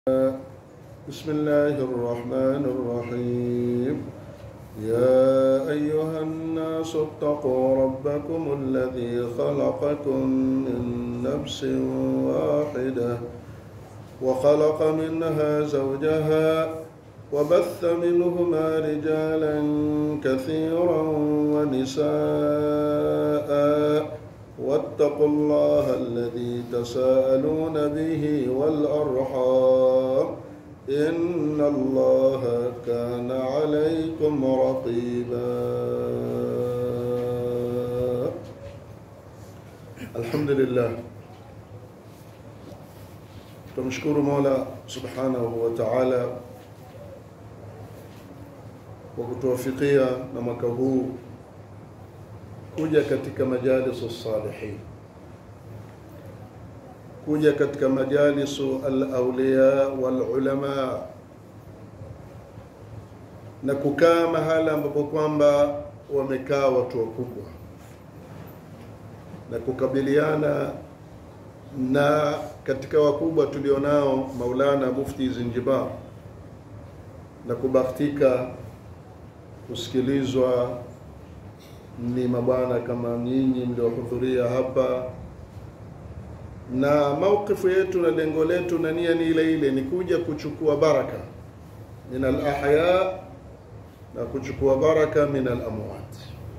بسم الله الرحمن الرحيم يا أيها الناس اتقوا ربكم الذي خلقكم من نفس واحدة وخلق منها زوجها وبث منهما رجالا كثيرا ونساء واتقوا الله الذي تساءلون به والأرحام إن الله كان عليكم رقيبا الحمد لله tumshukuru mola subhanahu wa taala kwa kutuwafikia na mwaka huu kuja katika majalisu salihin kuja katika majalisu alauliya walulama na kukaa mahala ambapo kwamba wamekaa watu wakubwa na kukabiliana na katika wakubwa tulionao Maulana Mufti Zinjibar na kubahatika kusikilizwa ni mabwana kama nyinyi mliohudhuria hapa, na maukifu yetu na lengo letu na nia ni ile ile, ni kuja kuchukua baraka min alahya na kuchukua baraka min alamwat,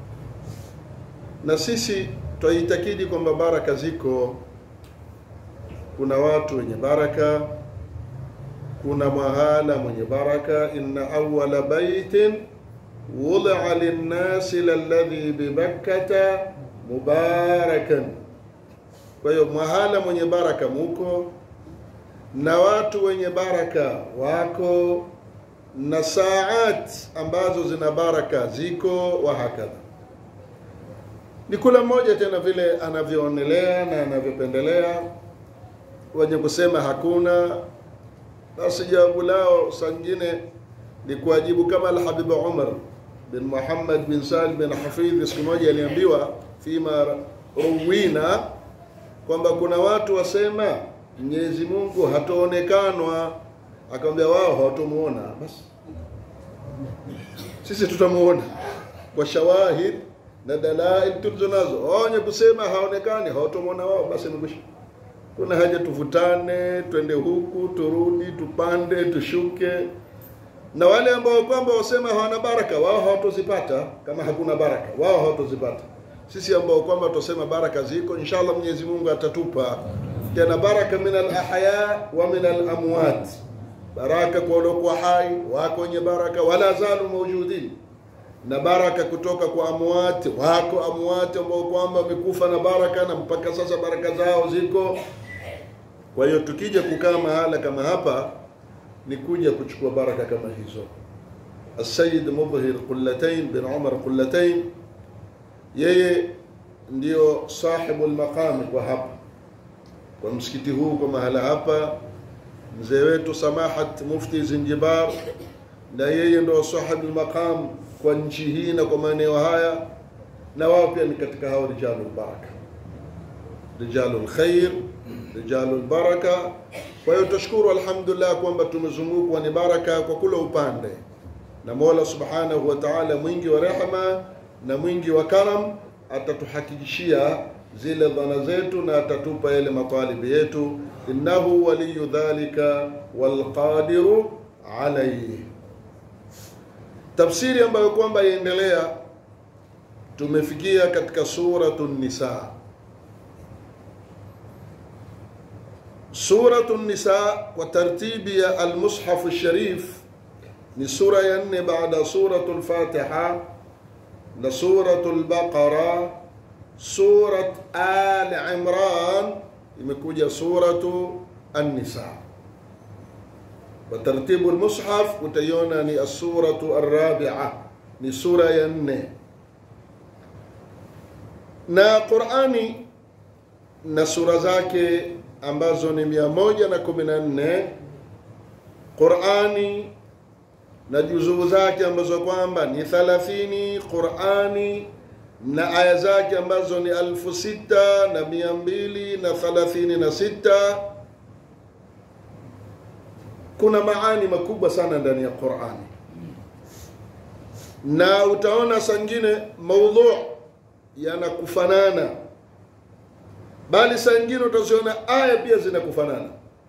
na sisi twaitakidi kwamba baraka ziko kuna watu wenye baraka, kuna mahala mwenye baraka. inna awwala baitin wudia linnasi lalladhi bibakkata mubarakan. Kwa hiyo mahala mwenye baraka muko na watu wenye baraka wako na saat ambazo zina baraka ziko, wa hakadha. Ni kula mmoja tena vile anavyoonelea na anavyopendelea wenye kusema hakuna, basi jawabu lao saa nyingine ni kuwajibu kama Alhabib Umar bin Muhammad bin Salim bin Hafidh siku moja aliambiwa fima ruwina kwamba kuna watu wasema Mwenyezi Mungu hataonekanwa, akamwambia wao hawatomuona, basi sisi tutamuona kwa shawahid na dalail tulizonazo. Wao wenye kusema haonekani, hawatomuona wao, basi imekwisha kuna haja tuvutane, twende huku turudi, tupande tushuke. Na wale ambao kwamba wasema hawana baraka, wao hawatozipata. Kama hakuna baraka, wao hawatozipata. Sisi ambao kwamba tusema baraka ziko, inshallah Mwenyezi Mungu atatupa tena baraka min alahya wa min alamwat, baraka kwa waliokuwa hai wako wenye baraka, wala zalu mawjudin, na baraka kutoka kwa amwati wako amwati ambao kwamba wamekufa na baraka na mpaka sasa baraka zao ziko. Kwa hiyo tukija kukaa mahala kama hapa ni kuja kuchukua baraka kama hizo. Asayid Mudhhir Qullatain bin Umar Qullatain, yeye ndio sahibu lmaqami kwa hapa kwa msikiti huu kwa mahala hapa. Mzee wetu Samahat Mufti Zinjibar, na yeye ndio sahibu lmaqam kwa nchi hii na kwa maeneo haya, na wao pia ni katika hao rijalul baraka, rijalul khair rijalul baraka. Kwa hiyo tashukuru alhamdulillah kwamba tumezungukwa ni baraka kwa kula upande, na Mola subhanahu wa ta'ala mwingi wa rehema na mwingi wa karam atatuhakikishia zile dhana zetu na atatupa yale matalibi yetu, innahu waliyu dhalika walqadiru alayhi. Tafsiri ambayo kwamba yaendelea, tumefikia katika suratu Nisa. Suratu Nisa kwa tartibi ya Almushafu Sharif ni sura ya nne baada suratu Lfatiha na suratu Lbaqara. Surat Al Imran imekuja suratu An-Nisa. Kwa tartibu Almushaf utaiona ni asuratu Arrabia, ni sura ya nne na Qurani na sura zake ambazo ni mia moja na kumi na nne Qurani na juzuu zake ambazo kwamba ni thalathini Qurani na aya zake ambazo ni alfu sita na mia mbili na thalathini na sita kuna maani makubwa sana ndani ya Qur'ani, na utaona sangine maudhu yanakufanana, bali saa ingine utaziona aya pia zinakufanana.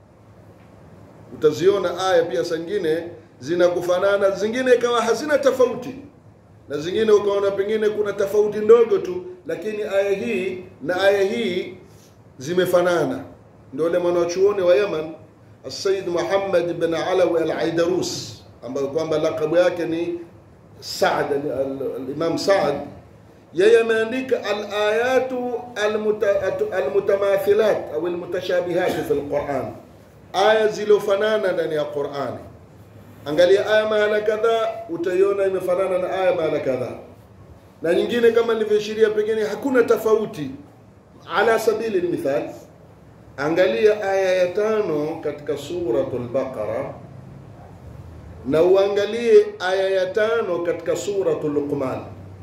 Utaziona aya pia sangine zinakufanana, zingine ikawa hazina tofauti, na zingine ukaona pengine kuna tofauti ndogo tu, lakini aya hii na aya hii zimefanana. Ndio ule mwanachuoni wa Yaman Sayyid Muhammad bin Alawi al-Aidarus ambayo kwamba lakabu yake ni Saad al-Imam Saad, yeye ameandika al-ayatu al-mutamathilat au al-mutashabihat fi al-Quran, aya zilizofanana ndani ya Qurani. Angalia aya mahala kadhaa, utaiona imefanana na aya mahala kadhaa, na nyingine kama nilivyoashiria, pengine hakuna tofauti. Ala sabili lmithal, angalia aya ya tano katika suratul Baqara na uangalie aya ya tano katika suratul Luqman,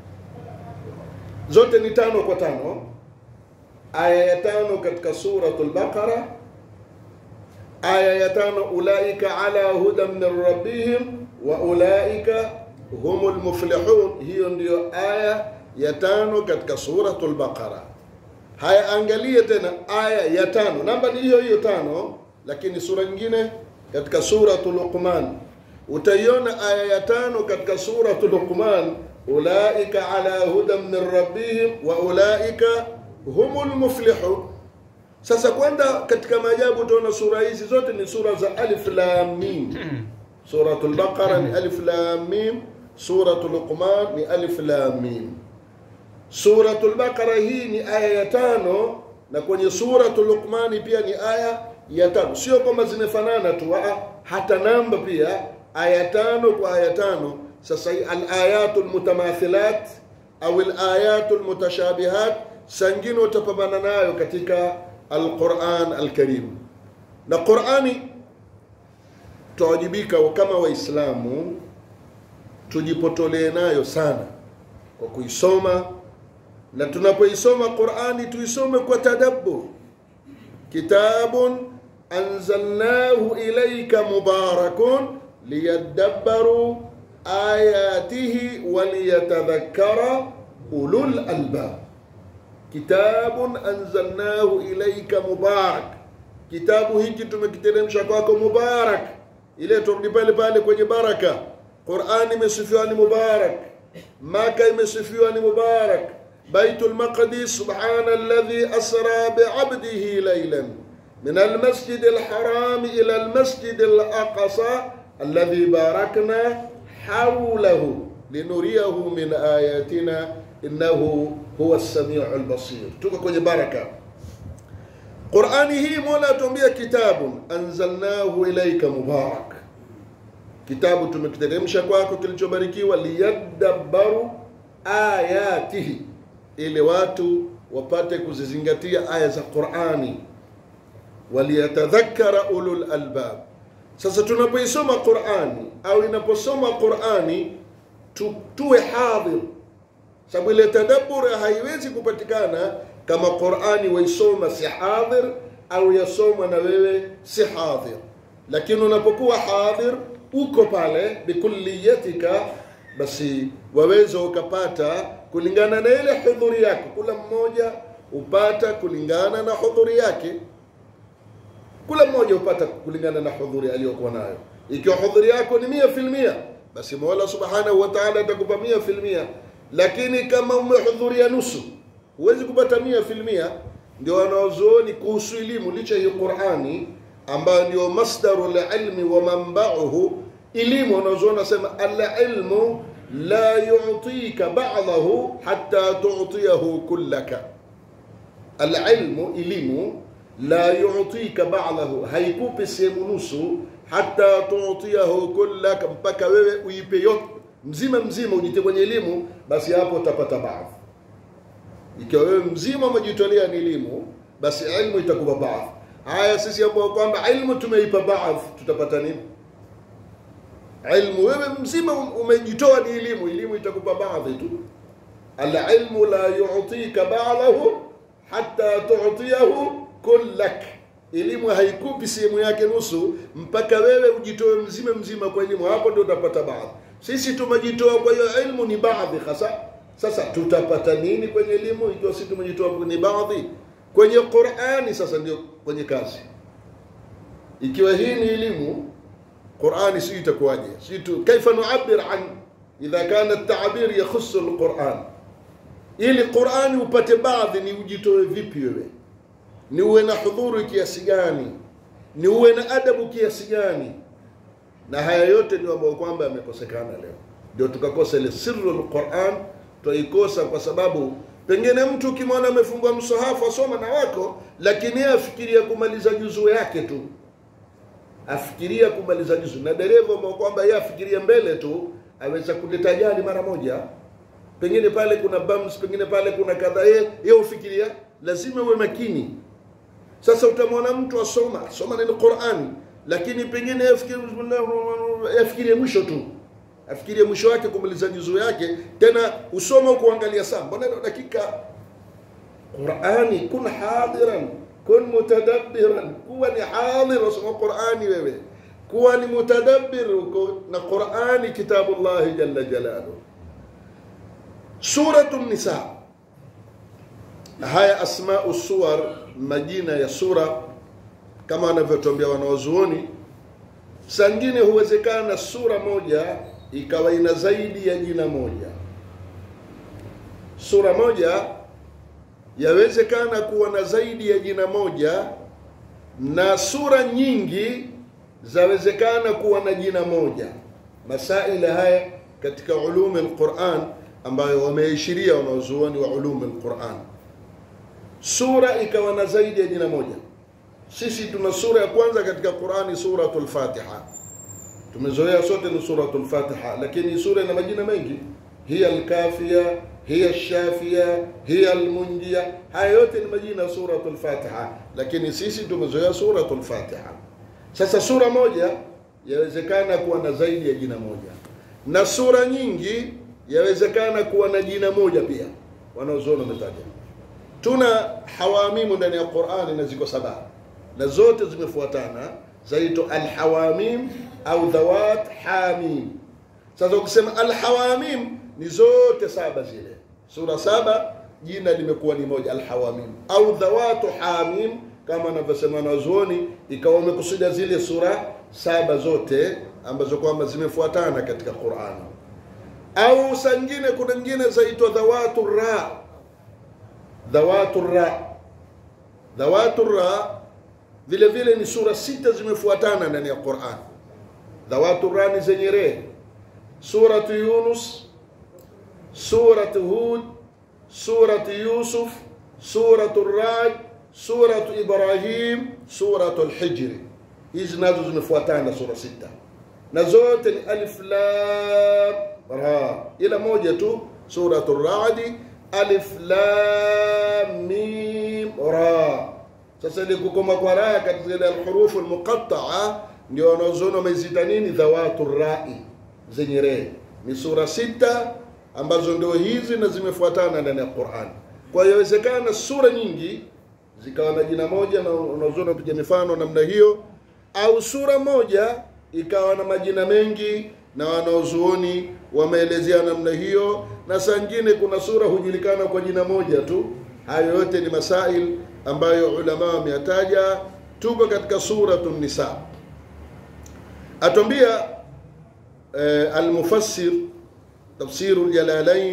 zote ni tano kwa tano. Aya ya tano katika suratul Baqara, aya ya tano ulaika ala hudan min rabbihim wa ulaika humul muflihun. Hiyo ndiyo aya ya tano katika suratul Baqara. Haya, angalie tena aya ya tano, namba ni hiyo hiyo tano, lakini sura nyingine katika suratul Luqman utaiona aya ya tano katika suratu Luqman, ulaika ala hudan min rabbihim wa ulaika humul muflihun. Sasa kwenda katika maajabu, utaona sura hizi zote ni sura za alif lam mim. Suratul Baqara ni alif lam mim, suratul Luqman ni alif lam mim. Suratul Baqara hii ni aya ya tano, na kwenye suratul Luqmani pia ni aya ya tano. Sio kwamba zimefanana tu, hata namba pia aya tano kwa aya tano. Sasa alayatul mutamathilat au alayatul mutashabihat, sangine utapambana nayo katika alquran alkarim. Na Qurani tutawajibika kama Waislamu tujipotolee nayo sana kwa kuisoma, na tunapoisoma Qurani tuisome kwa tadabbur. Kitabun anzalnahu ilayka mubarakun liyadabbaru ayatihi waliyatadhakkara ulul albab. Kitabun anzalnahu ilaika mubarak, kitabu hiki tumekiteremsha kwako mubarak. Ile turudi pale pale kwenye baraka. Qurani imesifiwa ni mubarak, Maka imesifiwa ni mubarak, Baitul Maqdis subhana alladhi asra biabdihi laylan min almasjid alharam ila almasjid alaqsa alladhi barakna hawlahu linuriyahu min ayatina innahu huwa as-sami'u al-basir. Tuko kwenye baraka. Qur'ani hii Mola atuambia kitabun anzalnahu ilayka mubarak, kitabu tumekiteremsha kwako kilichobarikiwa, liyadabbaru ayatihi, ili watu wapate kuzizingatia aya za Qur'ani, waliyatadhakkara ulul albab sasa tunapoisoma Qur'ani au inaposoma Qur'ani tu, tuwe hadhir, sababu ile tadabbur haiwezi kupatikana kama Qur'ani waisoma si hadhir au yasoma na wewe si hadhir. Lakini unapokuwa hadhir, uko pale bikulliyatika, basi waweza ukapata kulingana na ile hudhuri yako. Kula mmoja upata kulingana na hudhuri yake kula mmoja upata kulingana na hudhuri aliyokuwa nayo. Ikiwa hudhuri yako ni mia filmia, basi Mola subhanahu wa ta'ala atakupa mia filmia, lakini kama umehudhuria nusu, huwezi kupata mia filmia. Ndio wanaozuoni kuhusu elimu, licha ya Qur'ani ambayo ndio masdaru lilmi wa manbauhu. Elimu wanaozuoni nasema alilmu la yutika ba'dahu hatta tu'tiyahu kullaka. Alilmu, elimu la yutika ba'dahu, haikupi sehemu nusu, hata tuutiyahu kullaka, mpaka wewe uipe yote mzima mzima, ujite kwenye elimu, basi hapo utapata baadhi. Ikiwa wewe mzima umejitolea ni elimu, basi ilmu itakupa baadhi. Haya, sisi ambao kwamba ilmu tumeipa baadhi, tutapata nini? Ilmu wewe mzima umejitoa ni elimu, elimu itakupa baadhi tu. Alilmu la yutika ba'dahu hatta tu'tiyahu kullak, elimu haikupi sehemu yake nusu mpaka wewe ujitoe mzima mzima kwa elimu hapo ndio utapata baadhi sisi tumejitoa kwa hiyo elimu ni baadhi hasa sasa tutapata nini kwenye elimu ikiwa sisi tumejitoa kwenye baadhi kwenye qurani sasa ndio kwenye kazi ikiwa hii ni elimu qurani si itakuwaje si tu kaifa nuabir an idha kana at-ta'bir yakhussu al-quran ili qurani upate baadhi ni ujitoe vipi wewe ni uwe na hudhuru kiasi gani ni uwe na adabu kiasi gani na haya yote ndio ambayo kwamba yamekosekana leo ndio tukakosa ile sirru alquran twaikosa kwa sababu pengine mtu ukimwona amefungua msahafu asoma na wako lakini yeye afikiria kumaliza juzuu yake tu afikiria kumaliza juzuu na dereva ambao kwamba yeye afikiria mbele tu aweza kuleta ajali mara moja pengine pale kuna bumps pengine pale kuna kadhaa yeye yeye ufikiria lazima uwe makini sasa utamwona mtu asoma asoma neno Qur'an lakini pengine afikirie mwisho tu afikirie mwisho wake kumaliza juzuu yake tena usoma kuangalia saa mbona ina dakika Qur'ani kun hadiran kun mutadabbiran kuwa ni hadir usoma Qur'ani wewe kuwa ni mutadabbir uko na Qur'ani kitabullah jalla jalaluhu suratu nisa haya asmau suwar majina ya sura kama wanavyotuambia wanawazuoni sangine huwezekana sura moja ikawa ina zaidi ya jina moja sura moja yawezekana kuwa na zaidi ya jina moja na sura nyingi zawezekana kuwa na jina moja masaila haya katika ulumi alquran ambayo wameishiria wanaozuoni wa ulumi alquran sura ikawa na zaidi ya jina moja sisi tuna sura ya kwanza katika qurani suratul fatiha tumezoea sote ni suratul fatiha lakini sura ina majina mengi hiya alkafia hiya alshafia hiya almunjia haya yote ni majina ya suratul fatiha lakini sisi tumezoea suratul fatiha sasa sura moja yawezekana kuwa na zaidi ya jina moja na sura nyingi yawezekana kuwa na jina moja pia wanaozuoni wametaja tuna hawamimu ndani ya qurani na ziko saba na zote zimefuatana zaitwa alhawamim au dhawat hamim sasa ukisema alhawamim ni zote saba zile sura saba jina limekuwa ni moja alhawamim au dhawatu hamim kama anavyosema wanazuoni ikawa wamekusudia zile sura saba zote ambazo kwamba zimefuatana katika qurani au sangine kuna nyingine zaitwa dhawatu ra dhawatu ra dhawatu ra vile vile ni sura sita zimefuatana ndani ya Qur'an dhawatu ra ni zenye re suratu Yunus suratu Hud suratu Yusuf suratu Ra'd suratu Ibrahim suratu Al-Hijr hizi nazo zimefuatana sura sita na zote ni alif lam ra ila moja tu suratu Ra'd alif lam mim ra sasa ile kukoma kwa ra katika ile alhurufu almuqatta'a ndio wanaozona wamezita nini dhawatu rai zenye re ni sura sita ambazo ndio hizi na zimefuatana ndani ya Qur'an kwa hiyo inawezekana sura nyingi zikawa na jina moja na unaozona piga mifano namna hiyo au sura moja ikawa na majina mengi na wanaozuoni wameelezea namna hiyo na saa nyingine kuna sura hujulikana kwa jina moja tu hayo yote ni masail ambayo ulama wameyataja tuko katika suratu nisa atwambia eh, almufassir tafsiru ljalalain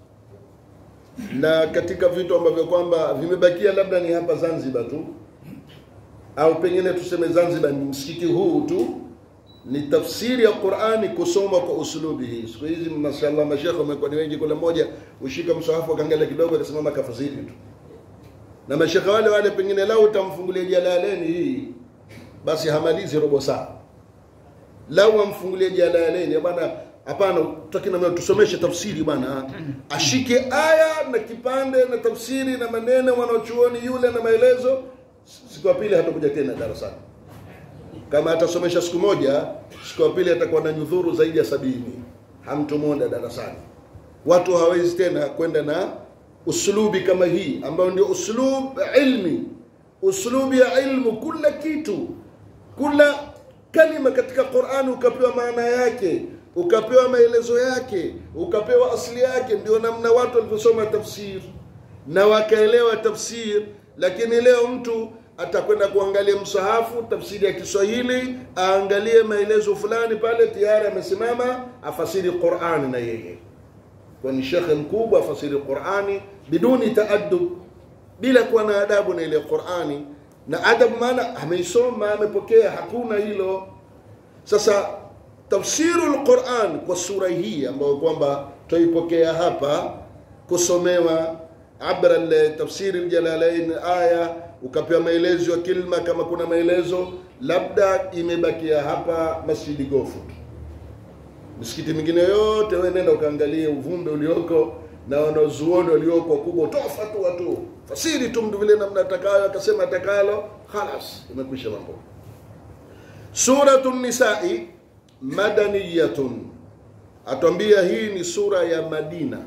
na katika vitu ambavyo kwamba vimebakia labda ni hapa zanzibar tu au pengine tuseme zanzibar ni msikiti huu tu ni tafsiri ya Qur'ani kusoma kwa usulubi hii. Siku hizi mashallah mashekhe wamekuwa ni wengi, kila mmoja ushika msahafu akaangalia kidogo akasimama kafasiri tu. Na mashekhe wale wale pengine lau utamfungulia Jalaleni hii basi hamalizi robo saa. Lau amfungulie Jalaleni bwana hapana tutaki na tusomeshe tafsiri bwana ashike aya na kipande na tafsiri na maneno wanaochuoni yule na maelezo siku ya pili hatakuja tena darasani kama atasomesha siku moja siku ya pili atakuwa na nyudhuru zaidi ya sabini hamtomwona darasani watu hawezi tena kwenda na uslubi kama hii ambayo ndio uslub ilmi uslubi ya ilmu kula kitu kula kalima katika qurani ukapewa maana yake ukapewa maelezo yake ukapewa asili yake ndio namna watu walivyosoma tafsir na wakaelewa tafsir lakini leo mtu atakwenda kuangalia msahafu tafsiri ya kiswahili aangalie maelezo fulani pale tayari amesimama afasiri qurani na yeye kwani shekhe mkubwa afasiri qurani biduni taadub bila kuwa na adabu na ile qurani na adabu maana ameisoma amepokea hakuna hilo sasa tafsiru lquran kwa sura hii ambayo kwamba twaipokea hapa kusomewa abra tafsiri ljalalain aya ukapewa maelezo ya kilma kama kuna maelezo labda imebakia hapa masjidi gofu misikiti mingine yote we nenda ukaangalie uvumbe ulioko na wanazuoni walioko wakubwa toa fatua tu fasiri tu mtu vile namna atakayo akasema atakalo khalas imekwisha mambo suratu nisai madaniyatun atwambia hii ni sura ya madina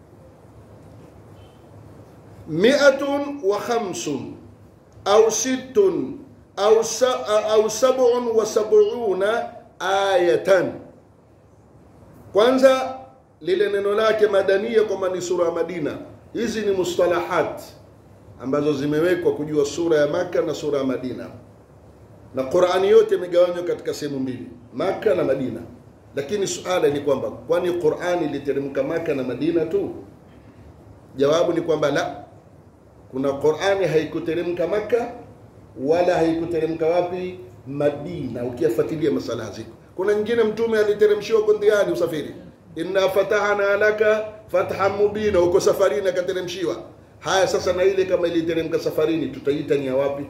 miatun wa khamsun au sittun au, sa, au sabun wa sabuna ayatan kwanza lile neno lake madania kwamba ni sura ya madina hizi ni mustalahat ambazo zimewekwa kujua sura ya maka na sura ya madina na qurani yote imegawanywa katika sehemu mbili maka na madina lakini suala ni kwamba kwani qurani iliteremka maka na madina tu jawabu ni kwamba la kuna qurani haikuteremka maka wala haikuteremka wapi madina ukiyafuatilia masala ziko kuna nyingine mtume aliteremshiwa kondiani usafiri inna fatahna laka fathan mubina uko safarini akateremshiwa haya sasa na ile kama iliteremka safarini tutaita ni ya wapi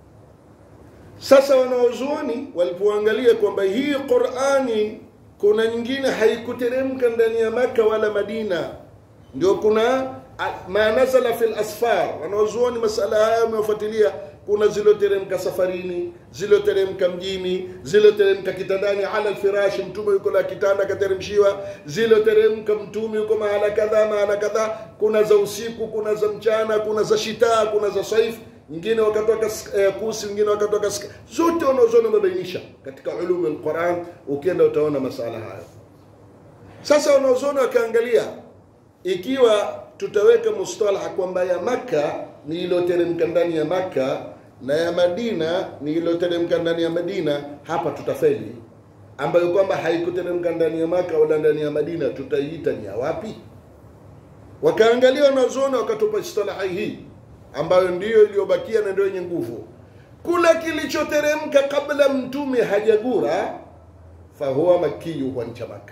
sasa wanaozuoni walipoangalia kwamba hii qurani kuna nyingine haikuteremka ndani ya maka wala madina ndio kuna ma nazala fi lasfar wanaozuoni masala haya wamewafuatilia kuna ziloteremka safarini ziloteremka mjini ziloteremka kitandani ala lfirashi mtume yuko na kitanda akateremshiwa ziloteremka mtume yuko mahala kadhaa mahala kadhaa kuna za usiku kuna za mchana kuna za shitaa kuna za saifu nyingine wakatoka eh, kusi wengine wakatoka zote wanaozoni wamebainisha katika ulumu lquran ukienda utaona masala hayo sasa wanaozoni wakaangalia ikiwa tutaweka mustalaha kwamba ya makka ni iliyoteremka ndani ya makka na ya madina ni iliyoteremka ndani ya madina hapa tutafeli ambayo kwamba haikuteremka ndani ya maka wala ndani ya madina tutaiita ni ya wapi wakaangalia wanazuoni wakatupa istalahi hii ambayo ndiyo iliyobakia na ndio yenye nguvu kula kilichoteremka kabla mtume hajagura fahuwa makiyu huwa ncha maka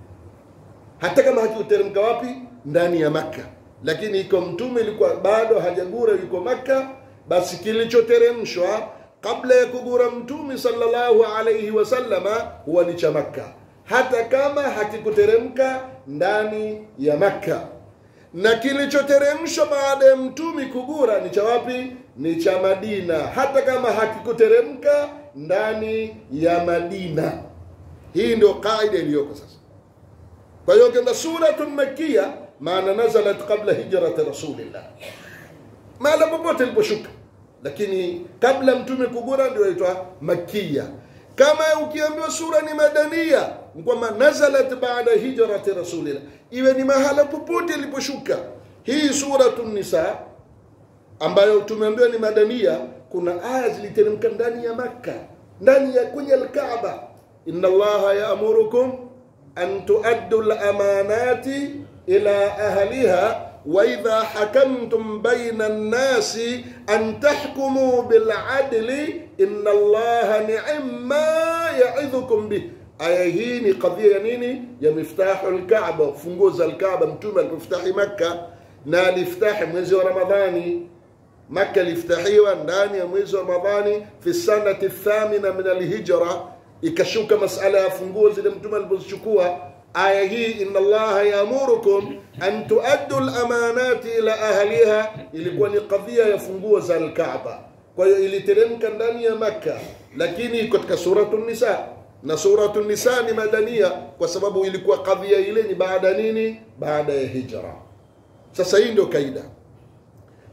hata kama hakikuteremka wapi ndani ya maka lakini iko mtume ilikuwa bado hajagura yuko maka basi kilichoteremshwa kabla ya kugura mtume sallallahu alayhi wasallama huwa ni cha makka hata kama hakikuteremka ndani ya makka na kilichoteremshwa baada ya mtume kugura ni cha wapi ni cha madina hata kama hakikuteremka ndani ya madina hii ndio qaida iliyoko sasa kwa hiyo kenda suratun makia maana nazalat qabla hijrati rasulillah mahala popote iliposhuka lakini kabla mtume kugura ndio aitwa makia kama ukiambiwa sura ni madania kwamba nazalat baada hijrati rasulillah iwe ni mahala popote iliposhuka hii suratu nisa ambayo tumeambiwa ni madania kuna aya ziliteremka ndani ya makka ndani ya kwenye alkaaba inna allaha yaamurukum an tuaddu lamanati ila ahliha واذا حكمتم بين الناس ان تحكموا بالعدل ان الله نعم ما يعظكم به aya hii ni kadhia ya nini ya miftahu lkaba funguo za lkaba mtume alipoftahi makka na aliftahi mwezi wa ramadhani makka iliftahiwa ndani ya mwezi wa ramadhani fi sanati thamina min alhijra ikashuka masala ya funguo zile mtume alipozichukua aya hii inna allaha yaamurukum an tuaddu lamanati ila ahliha ilikuwa ni kadhia ya funguo za alkaaba kwa hiyo iliteremka ndani ya makka lakini katika suratu nisa na suratu nisa ni madania kwa sababu ilikuwa kadhia ile ni baada nini baada ya hijra sasa hii ndio kaida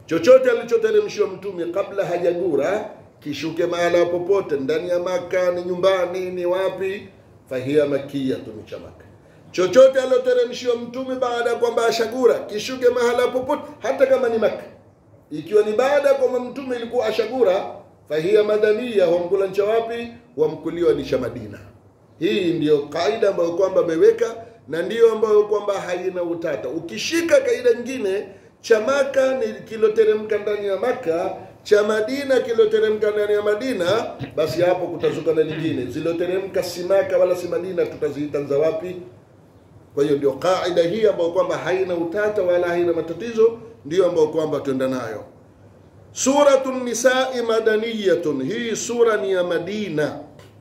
chochote alichoteremshiwa mtume kabla hajagura kishuke mahala popote ndani ya maka ni nyumbani ni wapi fahiya makiyatu ni cha maka chochote alioteremshiwa mtume baada ya kwamba ashagura kishuke mahala popote hata kama ni maka ikiwa ni baada ya kwamba mtume ilikuwa ashagura fahiya madania wamkula ncha wapi wamkuliwa ni cha madina hii ndiyo kaida ambayo kwamba ameweka na ndiyo ambayo kwamba haina utata ukishika kaida nyingine cha maka ni kiloteremka ndani ya maka cha madina kiloteremka ndani ya madina basi hapo kutazuka na lingine ziloteremka si maka wala si madina tutaziita za wapi kwa hiyo ndio kaida hii ambayo kwamba haina utata wala haina matatizo ndiyo ambayo kwamba tuenda nayo suratu nisai madaniyatun hii sura ni ya madina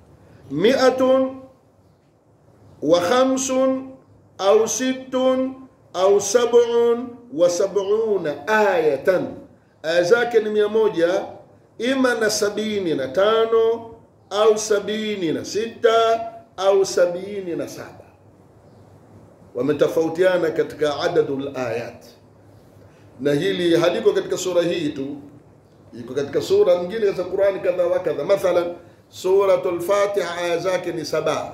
miatun wa khamsun au sittun au sab'un wa sab'una ayatan aya zake ni mia moja ima na sabini na tano au sabini na sita au sabini na saba wametofautiana katika adadul ayat na hili haliko katika sura hii tu iko katika sura nyingine za qurani kadha wa kadha mathalan suratul fatiha aya zake ni saba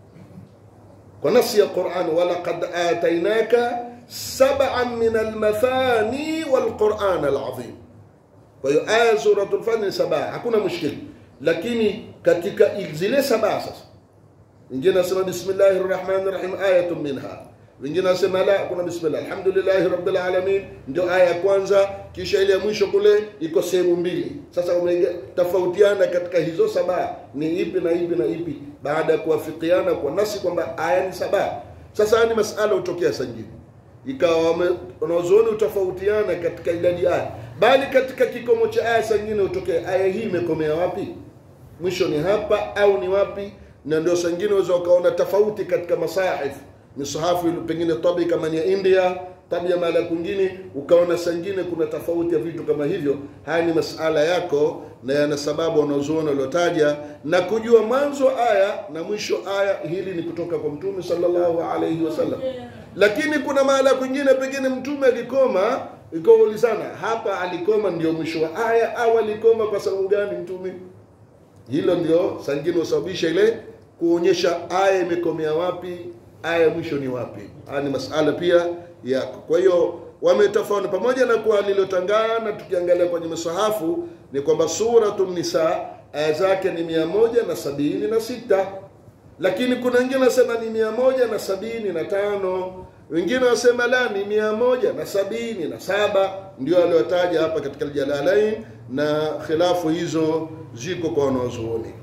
kwa nafsi ya quran walaqad atainaka sab'an min almathani walquran alazim kwa hiyo aya suratul fatiha ni saba hakuna mushkili lakini katika zile saba sasa wengine nasema bismillahi rrahmani rrahim ayatun minha wengine nasema la kuna bismillah alhamdulillahi rabbil alamin ndio aya ya kwanza kisha ile ya mwisho kule iko sehemu mbili sasa umetofautiana katika hizo saba ni ipi na ipi na ipi baada ya kuwafikiana kwa nasi kwamba aya ni saba sasa ni masala hutokea sangine ikawa wanazuoni utofautiana katika idadi aya bali katika kikomo cha aya sangine hutokea aya hii imekomea wapi mwisho ni hapa au ni wapi na ndio sangine waweza ukaona tofauti katika masahif misahafu pengine tabi kama ni ya india tabi ya mahala kwingine ukaona sangine kuna tofauti ya vitu kama hivyo haya ni masala yako na yana sababu wanazuoni waliotaja na kujua mwanzo aya na mwisho aya hili ni kutoka kwa mtume sallallahu alaihi wasallam lakini kuna mahala kwingine pengine mtume alikoma ikaulizana hapa alikoma ndio mwisho wa aya au alikoma kwa sababu gani mtume hilo ndio sangine husababisha ile kuonyesha aya imekomea wapi aya mwisho ni wapi haya ni masala pia yako kwa hiyo wametofauna pamoja na kuwa lilotangana tukiangalia kwenye masahafu ni kwamba suratu nisa aya zake ni mia moja na sabini na sita lakini kuna wengine wanasema ni mia moja na sabini na tano wengine wasema la ni mia moja na sabini na saba ndio aliotaja hapa katika Jalalain na khilafu hizo ziko kwa wanazuoni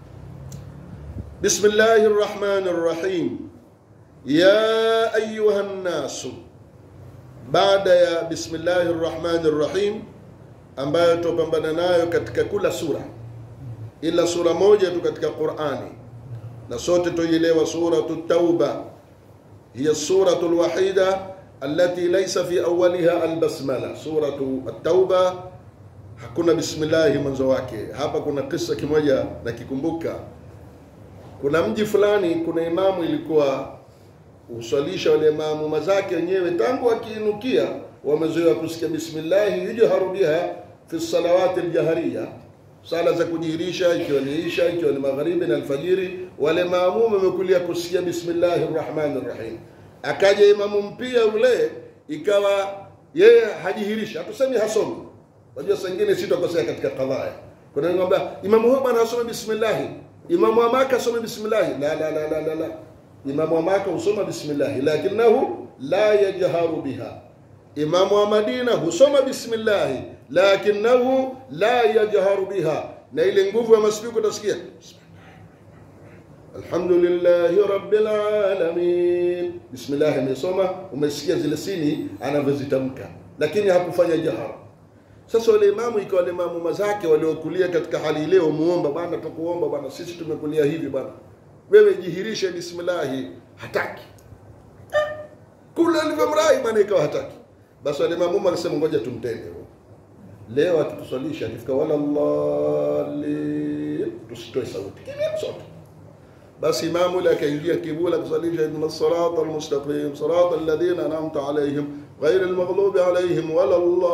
Bismillahir Rahmanir Rahim Ya ayuha nnasu baada ya Bismillahir Rahmanir Rahim ambayo tupambana nayo katika kula sura ila sura moja tu katika Qur'ani na sote tuielewa suratu Tauba hiya suratu alwahida التي ليس في أولها البسملة سورة التوبة hakuna bismillahi mwanzo wake hapa kuna kisa kimoja nakikumbuka kuna mji fulani kuna imamu ilikuwa uswalisha wale maamuma zake wenyewe tangu akiinukia wamezoea kusikia bismillahi yujharu biha fi salawati aljahariya sala za kujihirisha ikiwa ni isha ikiwa ni magharibi na alfajiri wale maamuma wamekulia kusikia bismillahi rrahmani rrahim akaja imamu mpia ule ikawa yeye hajihirisha hatusemi hasomi Unajua saa nyingine sitakosea katika kadhaya. Kuna ngomba imamu huyo bwana asome bismillah. Imamu wa Maka asome bismillah. La la la la la la. Imamu wa Maka husoma bismillah lakinahu la yajharu biha. Imamu wa Madina husoma bismillah lakinahu la yajharu biha. Na ile nguvu ya maspiko utasikia Alhamdulillahi rabbil alamin. Bismillah amesoma, umesikia zile sini anavyozitamka, lakini hakufanya jahara. Sasa wale imamu ikawa wale imamu zake waliokulia katika hali ile umuomba bwana, tukuomba bwana, sisi tumekulia hivi bwana, wewe jihirishe bismillahi, hataki kule alivyomrai bwana, ikawa hataki. Basi wale imamu alisema ngoja tumtende leo, akituswalisha akifika wala Allah, tusitoe sauti kimya sote. Basi imamu yule akaingia kibula kusalisha, inna sirata almustaqim sirata alladhina an'amta alaihim غير المغضوب عليهم ولا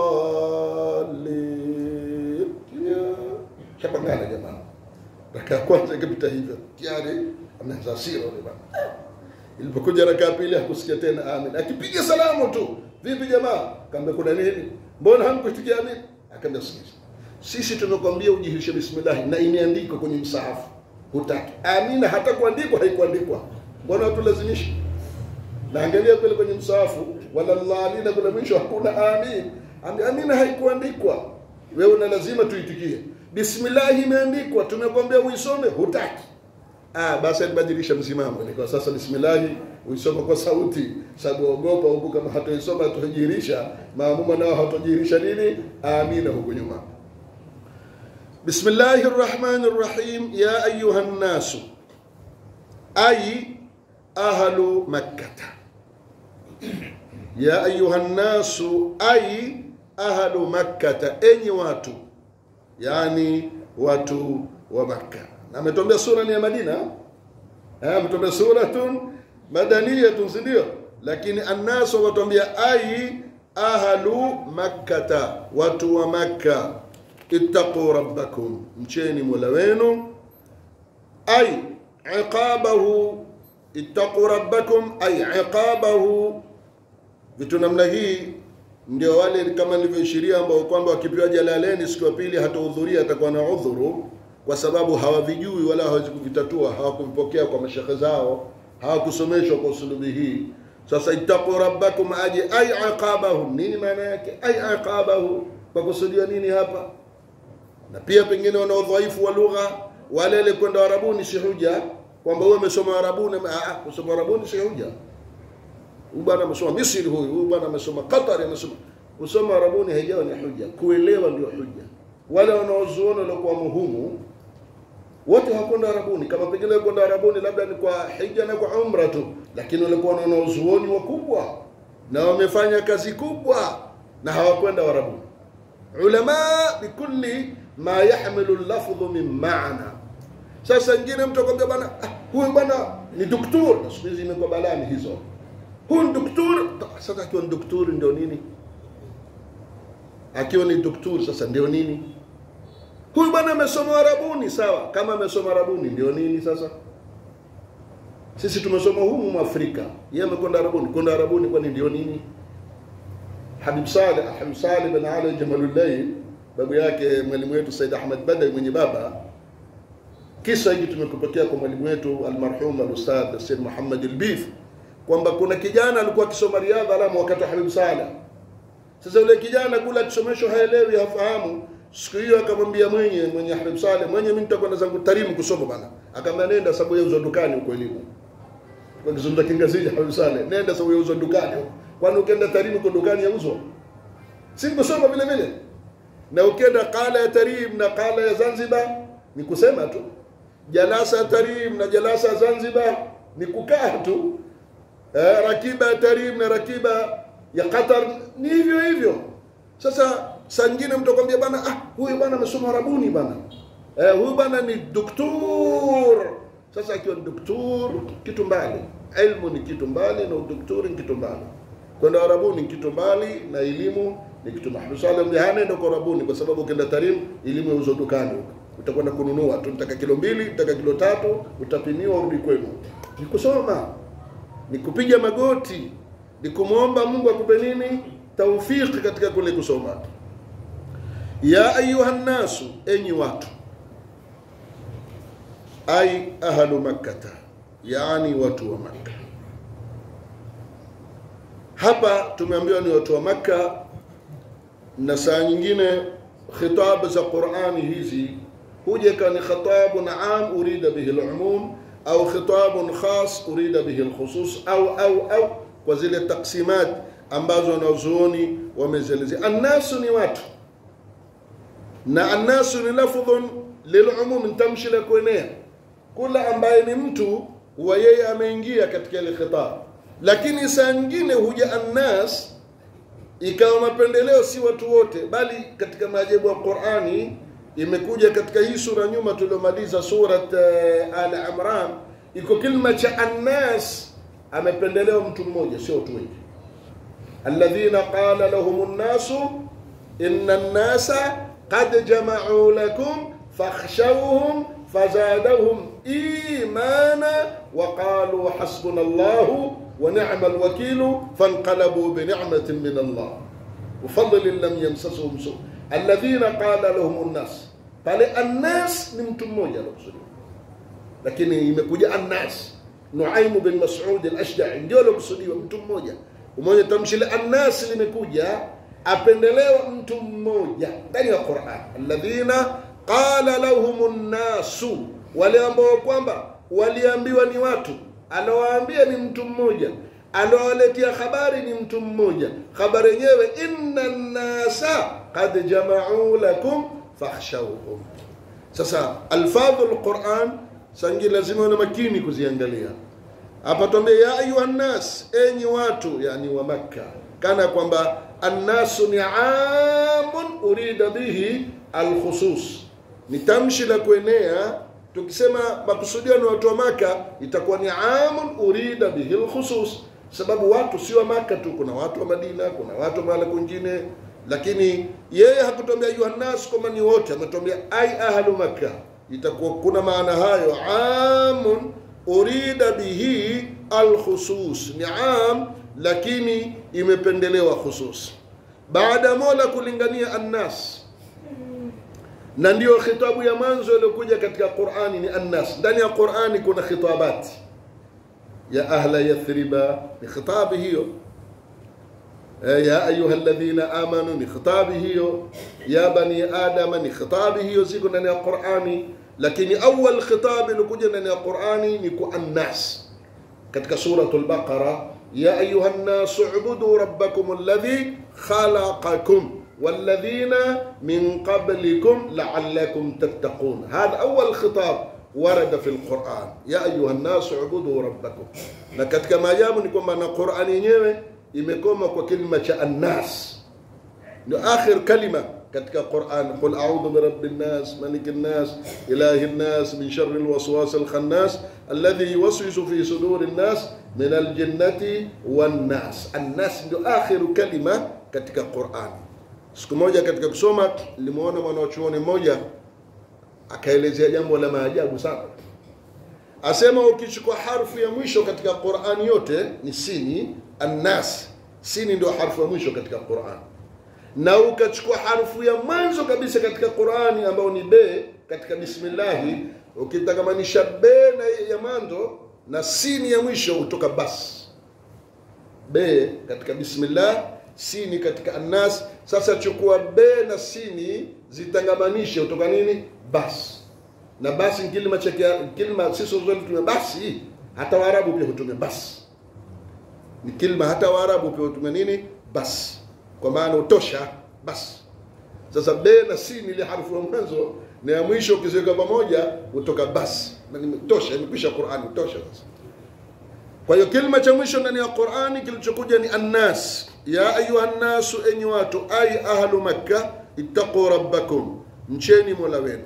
الضالين shapangana jamaa raka ya kwanza ikapita hivyo tayari ameanza hasira yule bwana ilipokuja raka ya pili hakusikia tena amin akipiga salamu tu vipi jamaa kaambia kuna nini mbona hamkuitikia amin akaambia sikiza sisi tumekwambia ujihirishe bismillah na imeandikwa kwenye msahafu hutaki amina hata kuandikwa haikuandikwa mbona watu lazimishi na angalia kule kwenye msahafu wala dhalina kule mwisho hakuna amin Ambi- amina haikuandikwa wewe una lazima tuitikie bismillah imeandikwa tumekwambia uisome hutaki ah basi alibadilisha msimamo nikawa sasa bismillah uisome kwa sauti sababu ogopa huku kama hatoisoma hatojirisha maamuma nao hatojirisha nini amina huku nyuma بسم الله الرحمن الرحيم يا أيها الناس أي أهل مكة يا أيها الناس أي أهل مكة أي واتو يعني واتو ومكة ametuambia sura ni ya Madina eh ametuambia suratun madaniyatun si ndio lakini annasu watuambia ai ahlu makkata watu wa makka ittaqu rabbakum mcheni mola wenu ay iqabahu ittaqu rabbakum ay iqabahu vitu namna hii ndio wale kama nilivyoishiria ambao kwamba wakipewa jalaleni siku ya pili hatahudhuria atakuwa na udhuru kwa sababu hawavijui wala hawezi kuvitatua hawakuvipokea kwa mashekhe zao hawakusomeshwa kwa usulubi hii sasa ittaqu rabbakum aje ay iqabahu nini maana yake ay iqabahu kwa kusudia nini hapa na pia pengine wana udhaifu wa lugha wale ile kwenda arabuni si huja kwamba wewe umesoma arabuni ah kusoma arabuni si huja huyu bwana amesoma Misri huyu huyu bwana amesoma Qatar amesoma kusoma arabuni haijawa ni huja kuelewa ndio huja wale wanaozuoni waliokuwa muhumu wote hawakwenda arabuni kama pengine kwenda arabuni labda ni kwa hija na kwa umra tu lakini walikuwa wanaozuoni wakubwa na wamefanya kazi kubwa na hawakwenda arabuni ulama bikulli ma yahmilu lafdhu min maana sasa ingine mtu akwambia bana ah, huyu bwana ni doktor na siku hizi imekuwa balani hizo huyu ni doktor sasa akiwa ni doktor ndio nini akiwa ni doktor sasa ndio nini huyu bwana amesoma arabuni sawa kama amesoma arabuni ndio nini sasa sisi tumesoma humu Afrika yeye amekwenda arabuni kwenda arabuni kwani ndio nini Habib Saleh Habib Saleh bin Ali Jamalullail babu yake mwalimu wetu Said Ahmad Badai mwenye baba kisa hiki tumekupokea kwa mwalimu wetu almarhum alustadh Said Muhammad Albif kwamba kuna kijana alikuwa akisoma riadha alamu wakati wa Habib Saleh sasa yule kijana kula akisomeshwa haelewi hafahamu siku hiyo akamwambia mwenye mwenye Habib Saleh mwenye mimi nitakwenda zangu Tarimu kusoma bana akamwambia nenda sababu yauzwa dukani huko elimu kwa kizungumza kingazija Habib Saleh nenda sababu yauzwa dukani huko kwani ukienda Tarimu kwa dukani yauzwa si kusoma vile vile na ukienda qala ya Tarim na qala ya Zanzibar ni kusema tu jalasa ya Tarim na jalasa ya Zanzibar ni kukaa tu eh, rakiba ya Tarim na rakiba ya Qatar ni hivyo hivyo sasa saa nyingine mtu akwambia bana ah huyu bana amesoma Arabuni bana eh, huyu bana ni doktor sasa akiwa ni doktor kitu mbali ilmu ni kitu mbali na udoktori ni kitu mbali kwenda Arabuni ni kitu mbali na elimu ni kitu mahali swala mjahane ndio kwa Arabuni kwa sababu ukienda Tarim elimu yauzwa dukani huko utakwenda kununua tu nitaka kilo mbili nitaka kilo tatu utapimiwa urudi kwenu ni kusoma ni kupiga magoti ni kumwomba Mungu akupe nini taufiki katika kule kusoma ya ayuha nnasu enyi watu ay ahlu makkata yani watu wa makka hapa tumeambiwa ni watu wa makka na saa nyingine khitab za qurani hizi huja kani khitabun am urida bihi al-umum au khitabun khas urida bihi al-khusus au au au kwa zile taksimat ambazo wanazuoni wamezielezea annasu ni watu na annasu ni lafdhun lilumum tamshi la kuenea kula ambaye ni mtu huwa yeye ameingia katika ile khitab lakini saa nyingine huja annas ikawa mapendeleo si watu wote bali katika maajabu ya Qur'ani imekuja katika hii sura nyuma tuliomaliza surat uh, Al Imran iko kilma cha annas amependelewa mtu mmoja sio watu wengi alladhina qala lahum nnasu inna nnasa qad jama'u lakum fakhshawhum fazadahum imana wa qalu hasbuna Allahu wa ni'mal wakilu fanqalabu bi ni'matin min Allah wa fadlin lam yamsasuhum su alladhina qala lahum nnas pale annas ni mtu mmoja alokusudiwa lakini imekuja annas nuaimu bin masud al-ashja'i ndio alokusudiwa mtu mmoja umeona tamshi la annas limekuja apendelewa mtu mmoja ndani ya Qur'an alladhina qala lahum nnasu wale ambao kwamba waliambiwa ni watu alowaambia ni mtu mmoja alowaletea habari ni mtu mmoja habari yenyewe inna nnasa qad jama'u lakum fakhshawhum sasa alfadhu alquran sangi lazima una makini kuziangalia hapa tuambie ya ayuha nnas enyi watu yani wa makka kana kwamba annasu ni amun urida bihi alkhusus ni tamshi la kuenea tukisema makusudio ni watu wa maka itakuwa ni amun urida bihi alkhusus sababu watu si wa maka tu kuna watu wa madina kuna watu wa mahala kwingine lakini yeye hakutuambia yuhannas kwamba ni wote ametuambia ai ahlu makka itakuwa kuna maana hayo amun urida bihi alkhusus ni am lakini imependelewa khusus baada ya mola kulingania annas na ndiyo khitabu ya mwanzo iliyokuja katika qurani ni annas ndani ya qurani kuna khitabati ya ahla yathriba ni khitabi hiyo ya ayuha alladhina amanu ni khitabi hiyo ya bani adama ni khitabi hiyo ziko ndani ya qurani lakini awal khitabi ilikuja ndani ya qurani ni ku annas katika suratul baqara ya ayuha nnasu ubudu rabbakum alladhi khalaqakum والذين من قبلكم لعلكم تتقون هذا أول خطاب ورد في القرآن يا أيها الناس اعبدوا ربكم na katika maajabu ni kwamba na Qur'ani yenyewe imekoma kwa kilima cha annas ndio akhir kalima katika Qur'an qul a'udhu bi rabbin nas malikin nas ilahin nas min sharri alwaswas alkhannas alladhi yuwaswisu fi sudurin nas min aljinnati wan nas annas ndio akhir kalima katika Qur'an siku moja katika kusoma limuona mwanachuoni mmoja akaelezea jambo la maajabu sana asema ukichukua harfu ya mwisho katika Qur'ani yote ni sini annas sini ndio harfu ya mwisho katika Qur'an na ukachukua harfu ya mwanzo kabisa katika Qur'ani ambayo ni be katika bismillahi ukitakamanisha be na ya mwanzo na sini ya mwisho utoka bas be katika bismillah sini katika annas sasa chukua be na sini zitangamanishe utoka nini basi na basi kilima cha kilima sisi zote tume basi hata waarabu pia hutumia basi ni kilima hata waarabu pia hutumia nini basi kwa maana utosha basi sasa be na sini ile harfu ya mwanzo na ya mwisho ukiziweka pamoja utoka basi na imetosha imekwisha Qur'ani utosha sasa kwa hiyo kilima cha mwisho ndani ya Qur'ani kilichokuja ni annas ya ayuha nnasu enyi watu ay ahlu makka ittaqu rabbakum mcheni mola wenu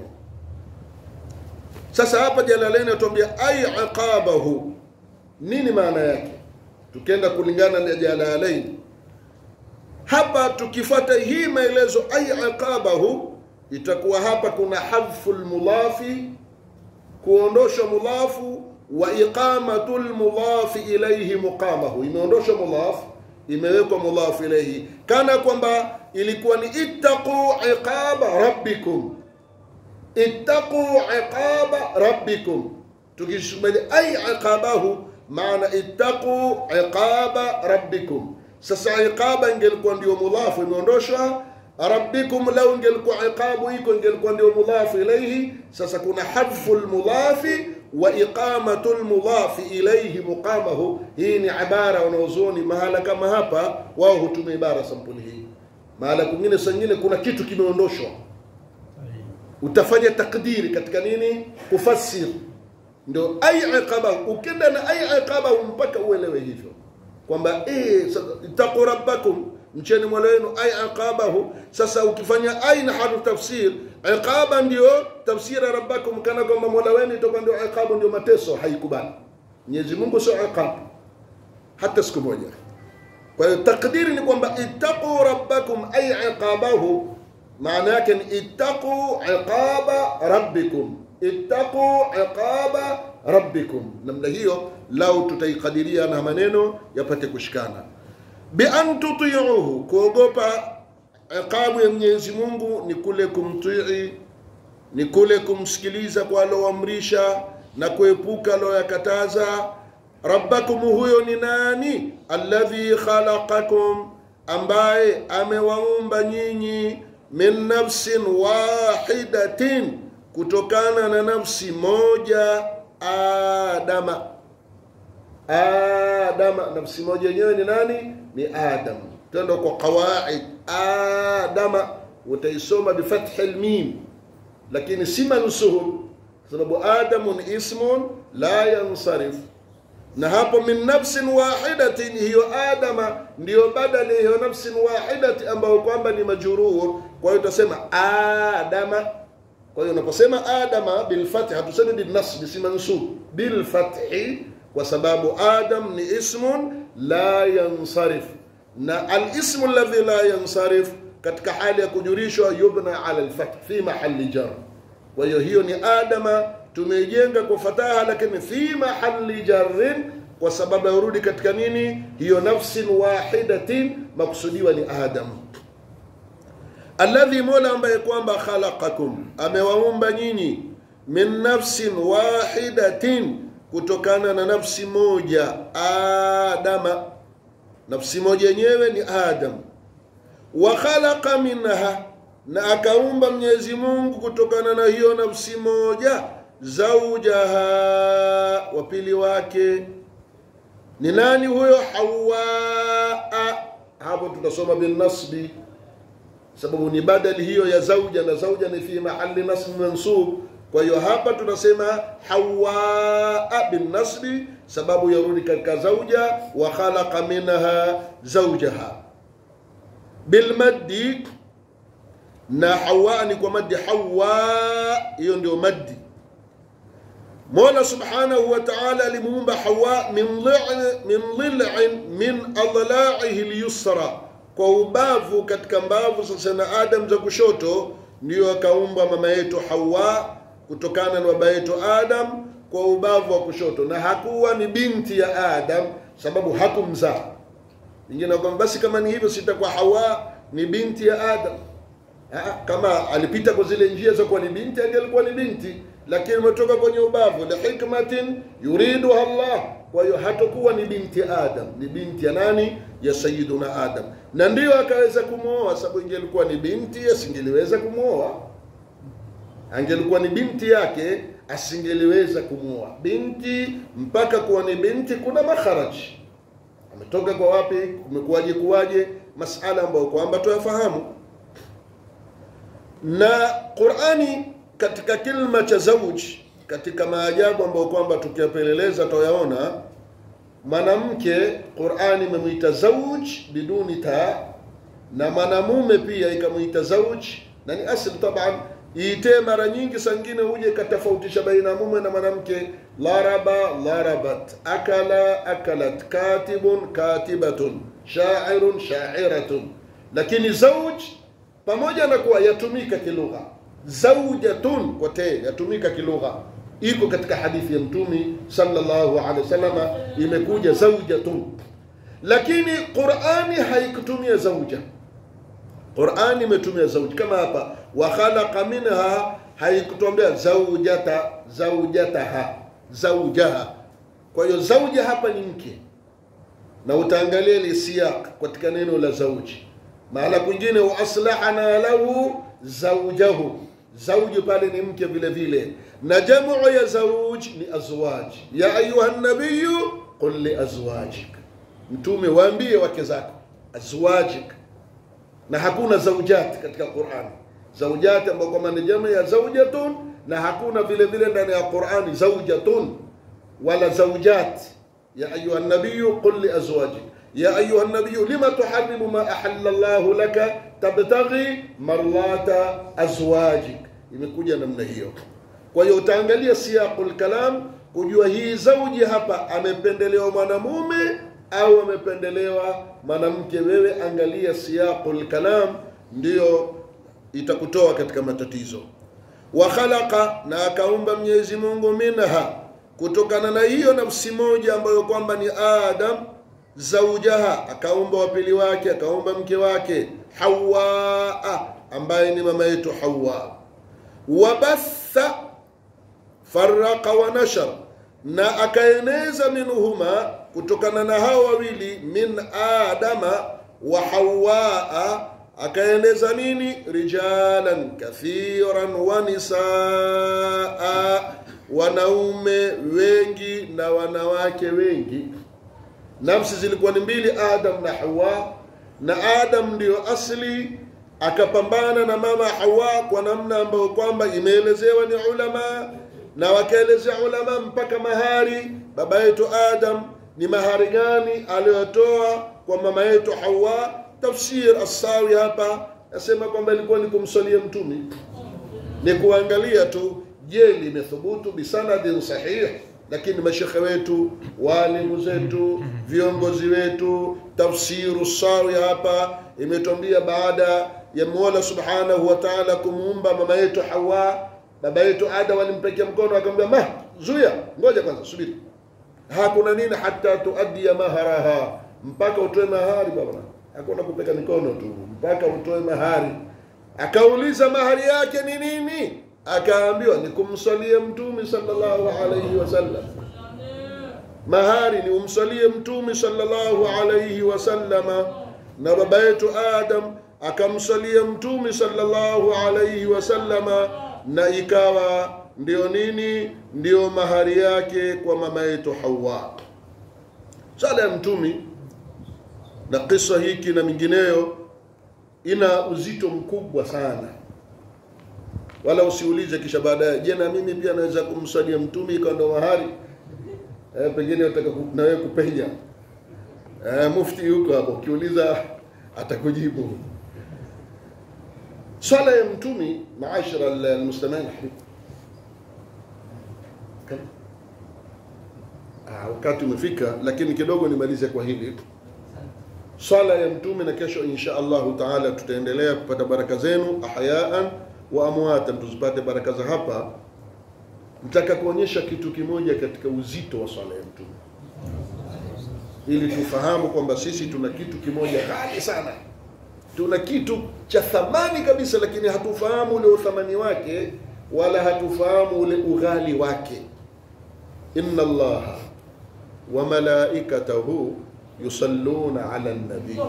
sasa hapa jalaleni atuambia ay iqabahu nini maana yake tukienda kulingana na jalalaini hapa tukifuata hii maelezo ay iqabahu itakuwa hapa kuna hadfu lmudhafi kuondosha mudhafu wa iqamatu lmudhafi ilayhi muqamahu imeondoshwa mudhafu imewekwa mudhafu ilayhi kana kwamba ilikuwa ni ittaqu iqaba rabbikum ittaqu iqaba rabbikum tukisubiri ay iqabahu maana ittaqu iqaba rabbikum sasa iqaba ingelikuwa ndio mudhafu imeondoshwa rabbikum lau ingelikuwa iqabu iko ingelikuwa ndio mudhafu ilayhi sasa kuna hadfu lmudhafi wa iqamatu lmudhafi ilayhi muqamahu hii ni ibara wanaozoni mahala kama hapa wao hutumia ibara sampuli hii mahala kwingine sangine kuna kitu kimeondoshwa utafanya takdiri katika nini kufassir ndio ai iqabahu ukenda na ai iqabahu mpaka uelewe hivyo kwamba eh taqu rabbakum mcheni mola wenu ai iqabahu sasa ukifanya ai na harfu tafsir iqaba ndio tafsira rabbakum kana kwamba mola wenu itakuwa ndio iqabu ndio mateso haikubali Mwenyezi Mungu sio iqab hata siku moja kwa hiyo takdiri ni kwamba ittaqu rabbakum ay iqabahu maana yake ni ittaqu iqaba rabbikum ittaqu iqaba rabbikum namna hiyo lau tutaikadiria na maneno yapate kushikana bian tutiuhu kuogopa iqabu ya mwenyezi mungu ni kule kumtii ni kule kumsikiliza kwa aloamrisha na kuepuka aloyakataza rabbakum huyo ni nani alladhi khalaqakum ambaye amewaumba nyinyi min nafsin wahidatin kutokana na nafsi moja adama adama nafsi moja yenyewe ni nani ni adam tendo kwa qawaid adama utaisoma bifathi lmim lakini si mansuhul sababu adamun ismun la yansarif na hapo min nafsin wahidatin hiyo adama ndiyo badali hiyo nafsin wahidati ambayo kwamba ni majurur kwa hiyo utasema adama kwa hiyo unaposema adama bilfathi hatusemi bilnasbi si mansub bilfathi kwa sababu adam ni ismun la yansarif na alismu alladhi la yansarif katika hali ya kujurishwa yubna ala alfath fi mahali jar kwa hiyo hiyo ni adama tumeijenga kwa fataha lakini fi mahali jarrin kwa sababu yarudi katika nini hiyo nafsin wahidatin makusudiwa ni adam alladhi mola ambaye kwamba khalaqakum amewaumba nyinyi min nafsin wahidatin kutokana na nafsi moja adama nafsi moja yenyewe ni adam wa khalaqa minha na akaumba mwenyezi mungu kutokana na hiyo nafsi moja zaujaha wapili wake ni nani huyo hawaa hapo tutasoma bilnasbi sababu ni badali hiyo ya zauja na zauja ni fi mahali nasb mansub kwa hiyo hapa tunasema hawaa binnasbi sababu yarudi katika zauja wa khalaqa minha zaujaha bilmaddi na hawa ni kwa maddi hawa hiyo ndio maddi mola subhanahu wa taala alimuumba hawa min dhil'in min dhil'in min adla'ihi lyusra kwa ubavu katika mbavu sasa na adam za kushoto ndiyo akaumba mama yetu hawa kutokana na baba yetu adam kwa ubavu wa kushoto na hakuwa ni binti ya adam sababu hakumzaa ingine kwamba basi kama ni hivyo sitakuwa hawa ni binti ya adam Aa, kama alipita kwa zile njia za kuwa ni binti angelikuwa ni binti lakini umetoka kwenye ubavu lihikmatin yuriduha Allah kwa hiyo hatakuwa ni binti Adam ni binti ya nani ya sayiduna Adam na ndiyo akaweza kumwoa sababu ingelikuwa ni binti asingeliweza kumwoa angelikuwa ni binti yake asingeliweza kumwoa binti mpaka kuwa ni binti kuna makharaji ametoka kwa wapi kumekuwaje kuwaje masala ambayo kwamba tuyafahamu na Qur'ani katika kilma cha zauj katika maajabu ambayo kwamba tukiyapeleleza tutayaona mwanamke Qur'ani imemwita zauj biduni ta na mwanamume pia ikamwita zauj na ni asli taban iitee mara nyingi sangine huje ikatofautisha baina mume na mwanamke laraba larabat akala akalat katibun katibatun shairun shairatun lakini zauj pamoja na kuwa yatumika kilugha zaujatun kwa te yatumika kilugha iko katika hadithi ya mtumi sallallahu alaihi wasallama imekuja zaujatun lakini qurani haikutumia zauja qurani imetumia zauja kama hapa wa khalaqa minha haikutuambia zaujata zaujataha zaujaha kwa hiyo zauja hapa ni mke na utaangalia ile siyaq katika neno la zauji mahala kwingine wa aslahana lahu zaujahu zauji pale ni mke vile vile na jamu ya zauj ni azwaj ya ayuha nabiyu qul li azwajik mtume waambie wake zako azwajik na hakuna zaujat katika Qur'an zaujat ambayo kwa maana jamu ya zaujatun na hakuna vile vile ndani ya Qur'ani zaujatun wala zaujat ya ayuha nabiyu qul li azwajik يا أيها النبي لما تحرم ما أحل الله لك تبتغي مرضات أزواجك imekuja namna hiyo kwa hiyo utaangalia siyaqul kalam kujua hii zauji hapa amependelewa mwanamume au amependelewa mwanamke wewe angalia siyaqul kalam ndiyo itakutoa katika matatizo wa khalaqa na akaumba Mwenyezi Mungu minha kutokana na hiyo nafsi moja ambayo kwamba ni Adam zaujaha akaumba wapili wake akaumba mke wake Hawa ambaye ni mama yetu Hawa wabatha farraqa wa nashar na akaeneza minhuma kutokana na hao wawili min adama wa hawaa akaeneza nini rijalan kathiran wa nisaa wanaume wengi na wanawake wengi nafsi zilikuwa ni mbili adam na hawa na adam ndiyo asli akapambana na mama hawa kwa namna ambayo kwamba imeelezewa ni ulama na wakaelezea ulama mpaka mahari baba yetu adam ni mahari gani aliyotoa kwa mama yetu hawa tafsir asawi hapa nasema kwamba ilikuwa ni kumsalia mtume ni kuangalia tu je limethubutu bisanadin sahih lakini mashekhe wetu walimu zetu viongozi wetu tafsiru sawi hapa imetwambia baada ya mola subhanahu wa taala kumuumba mama yetu hawa baba yetu adam alimpekea mkono akamwambia ma zuya ngoja kwanza subiri hakuna nini hata tuadia maharaha mpaka utoe mahari baba hakuna kupeka mikono tu mpaka utoe mahari akauliza mahari yake ni nini akaambiwa ni kumsalia mtume sallallahu alayhi wasallam mahari ni umsalie mtume sallallahu alayhi wasallama na baba yetu adam akamsalia mtume sallallahu alayhi wasallama na ikawa ndio nini ndio mahari yake kwa mama yetu hawa sala ya mtume na kisa hiki na mingineyo ina uzito mkubwa sana wala usiulize kisha baadaye je na mimi pia naweza kumsalia mtume ikawa ndo mahari eh, pengine utaka na wewe kupenya eh, mufti huko hapo ukiuliza atakujibu swala ya mtume maashara almuslimin ah, wakati umefika lakini kidogo nimalize kwa hili swala ya mtume na kesho insha allahu taala tutaendelea kupata baraka zenu ahyaan wa amwatan tuzipate baraka za hapa nataka kuonyesha kitu kimoja katika uzito wa swala ya mtume ili tufahamu kwamba sisi tuna kitu kimoja ghali sana tuna kitu cha thamani kabisa lakini hatufahamu ule uthamani wake wala hatufahamu ule ughali wake inna allaha wa malaikatahu yusalluna ala nabii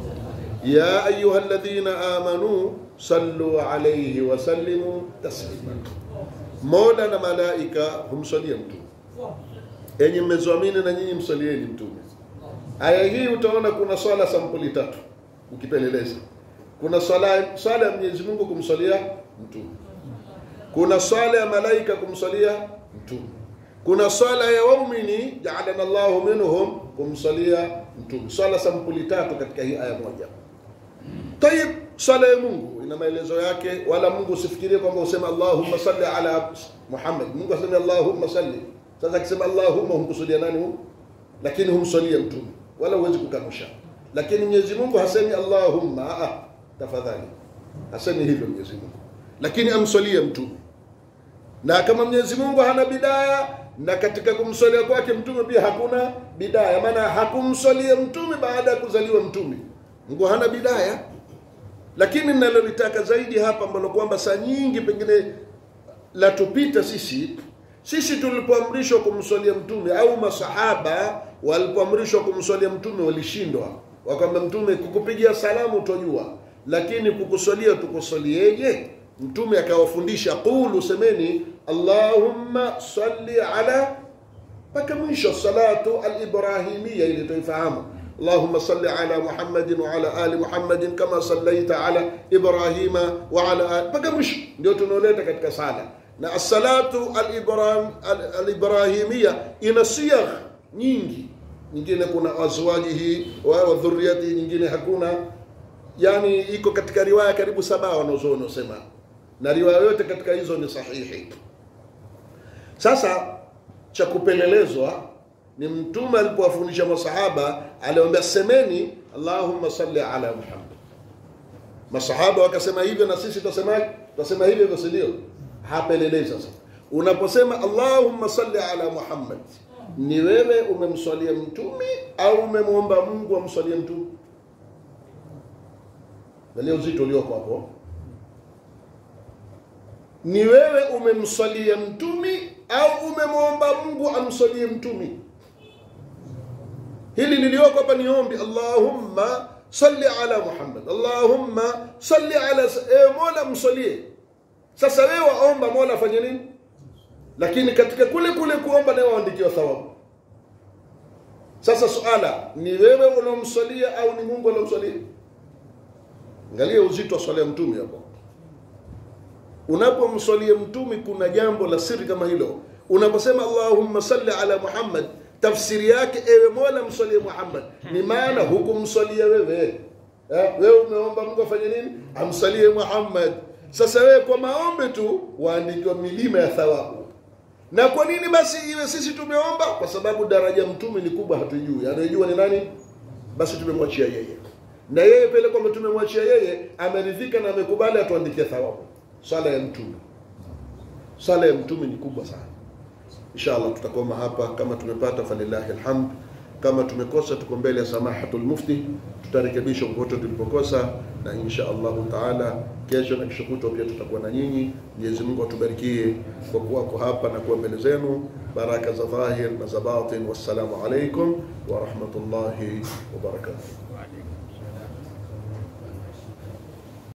ya ayuha alladhina amanu sallu alayhi wa sallimu taslima mola na malaika humsalia mtume enyi mmezoamini na nyinyi msalieni mtume aya hii utaona kuna swala sampuli tatu ukipeleleza kuna swala swala ya Mwenyezi Mungu kumsalia mtume kuna swala ya malaika kumsalia mtume kuna swala ya waumini ja'alana Allahu minhum kumsalia mtume swala sampuli tatu katika hii aya moja tayib swala ya Mungu ina maelezo yake wala Mungu usifikirie kwamba useme Allahumma salli ala Muhammad Mungu aseme Allahumma salli sasa akisema Allahumma humkusudia nani huko lakini humsalia mtume wala huwezi kukanusha lakini Mwenyezi Mungu hasemi Allahumma ah, tafadhali hasemi hivyo Mwenyezi Mungu lakini amsalia mtume na kama Mwenyezi Mungu hana bidaya na katika kumsalia kwake mtume pia hakuna bidaya maana hakumsalia mtume baada ya kuzaliwa mtume Mungu hana bidaya lakini ninalolitaka zaidi hapa ambalo kwamba saa nyingi pengine latupita sisi sisi tulipoamrishwa kumswalia mtume au masahaba walipoamrishwa kumswalia mtume walishindwa wakwamba mtume kukupigia salamu utojua lakini kukuswalia tukusalieje mtume akawafundisha qulu semeni allahumma salli ala mpaka mwisho salatu alibrahimia ili tuifahamu اللهم صل على محمد وعلى ال محمد كما صليت على ابراهيم وعلى ال mpaka mwisho ndio tunaoleta katika sala na as-salatu al-ibrahim al-ibrahimia ina siyagh nyingi nyingine kuna azwajihi wa dhurriyati nyingine hakuna yani iko katika riwaya karibu saba wanazoona sema na riwaya yote katika hizo ni sahihi sasa cha kupelelezwa ni mtume alipowafundisha masahaba aliwaambia semeni allahumma salli ala muhammad masahaba wakasema hivyo na sisi tutasemaje tutasema hivyo hivyo si ndio hapelelei sasa unaposema allahumma salli ala muhammad ni wewe umemswalia mtume au umemwomba mungu amswalie mtume angalia uzito ulioko hapo ni wewe umemswalia mtumi au umemwomba mungu amswalie mtumi hili lilioko hapa ni ombi allahumma salli ala muhammad allahumma salli ala e, mola mswalie sasa wewe waomba mola afanye nini lakini katika kule kule kuomba naye waandikiwa thawabu sasa suala ni wewe unaomswalia au ni mungu anaomswalia angalia uzito wa swala ya mtume hapo unapomswalia mtume kuna jambo la siri kama hilo unaposema allahumma salli ala muhammad tafsiri yake ewe mola mswalie muhammad ni maana hukumswalia wewe eh, wewe umeomba mungu afanye nini amswalie muhammad sasa wewe kwa maombi tu waandikiwa milima ya thawabu na kwa nini basi iwe sisi tumeomba kwa sababu daraja mtume ni kubwa hatujui anayejua ni nani basi tumemwachia yeye na yeye pele kwamba tumemwachia yeye ameridhika na amekubali atuandikie thawabu swala ya mtume swala ya mtume ni kubwa sana inshallah tutakoma hapa kama tumepata falillahi alhamd kama tumekosa tuko mbele ya samahatul mufti tutarekebisha kokote tulipokosa na insha allahu taala kesho na kesho kutwa pia tutakuwa na nyinyi mwenyezi mungu atubarikie kwa kuwako hapa na kuwa mbele zenu baraka za dhahir na za batin wassalamu alaikum wa rahmatullahi wa barakatuh